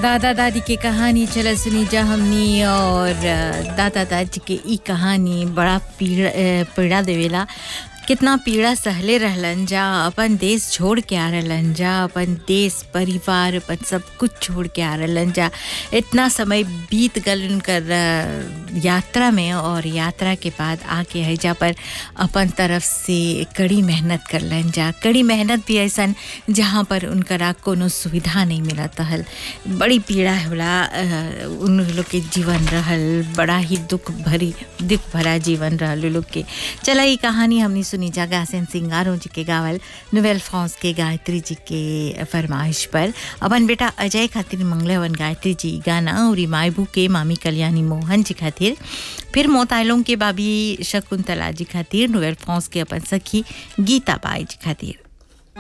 दादा दादी के कहानी चला सुनी जा हमनी और अ, दादा दादी के ई कहानी बड़ा पीड़ा अ, पीड़ा देवेला कितना पीड़ा सहले रहलन जा अपन देश छोड़ के आ रहलन जा अपन देश परिवार अपन सब कुछ छोड़ के आ रहलन जा इतना समय बीत गल उनकर अ, यात्रा में और यात्रा के बाद आके हैजा पर अपन तरफ से कड़ी मेहनत करलन जा कड़ी मेहनत भी ऐसन जहाँ पर उनकरा कोनो सुविधा नहीं मिलत हल बड़ी पीड़ा होला अ, उन लोग के जीवन रहल बड़ा ही दुख भरी दुख भरा जीवन रहल उ लोग के चला ई कहानी हमनी सुनी जा गासन सिंगारों जी के गावल नोवेल फ्रांस के गायत्री जी के फरमाइश पर अपन बेटा अजय खातिर मंगले हवन गायत्री जी ई गाना और ई मायबू के मामी कल्याणी मोहन जी खातिर फिर मोतायलों के बाबी शकुंतला जी खातिर नोवेल फ्रांस के अपन सखी गीता बाई जी खातिर